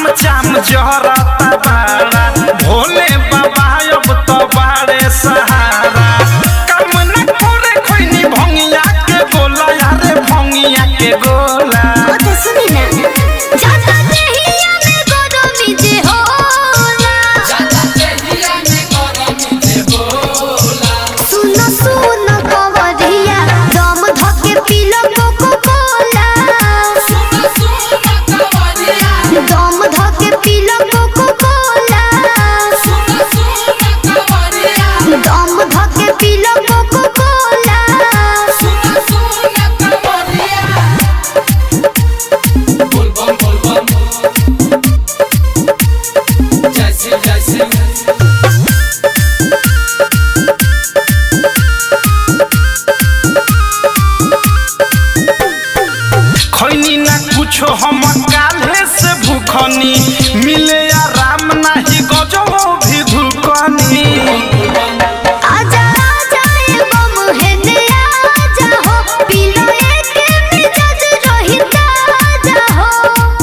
जाम जहरता बाड़ा भोले बाबा अब तो बाड़े सहारा काम न करे खैनी भंगिया के गोला यारे भंगिया के गोला কথা শুনি না জাতা দেহিয়া মে গরমি যে होला सुनो सुनो कवरिया दम धके पीलो कोको कोला दम धके पीलो कोको कोला दम धके पीलो कोको कोला खैनी ना कुछो हम काल्हे से भूखनी मिले आराम नाही गजो भी धुकनी आजा आजा ए बम हेने आजा हो पीलो एक मिजाज रहिता आजा हो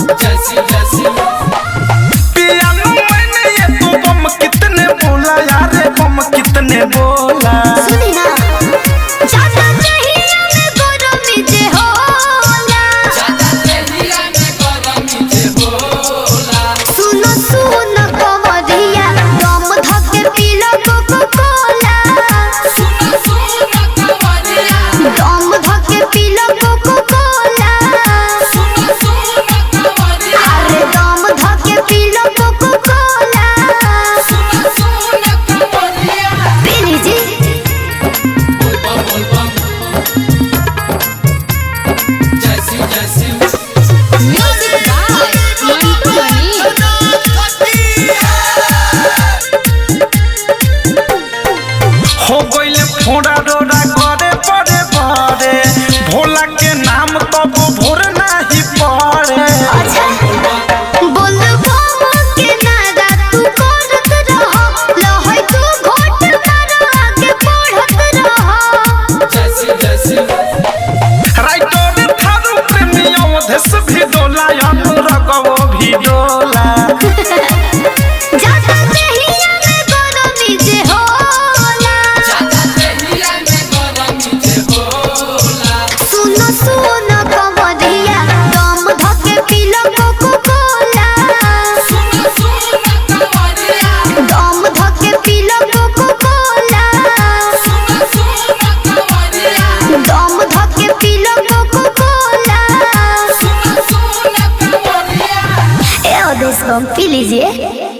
पियानो मैंने ये तू बम कितने बोला यारे बम कितने बोला सुनी ना जाता चाहिए में गरमी जे होला सुनो सुनो कवरिया दम धके पीलो कोको कोला दम धके पीलो कोको कोला अरे दम धके पीलो कोको कोला पी लीजिए Music by Mantu Mani. हो गईले फोड़ा डोरा करे पड़े पड़े भोला के नाम तब भोर नाही पड़े अच्छा बोल बम के नारा तू करत रह लहै तू घोट मार आगे बढ़त रह राइटर थारू प्रेमी अवधेश भी डोला अनुरगवो भी डोला जाता देहिया में गरमी जे होला सुनो सुनो कवरिया दम धके पीलो कोको कोला दम धके पीलो कोको कोला दम धके पीलो कोको कोला ए ओदेश बम पी लीजिए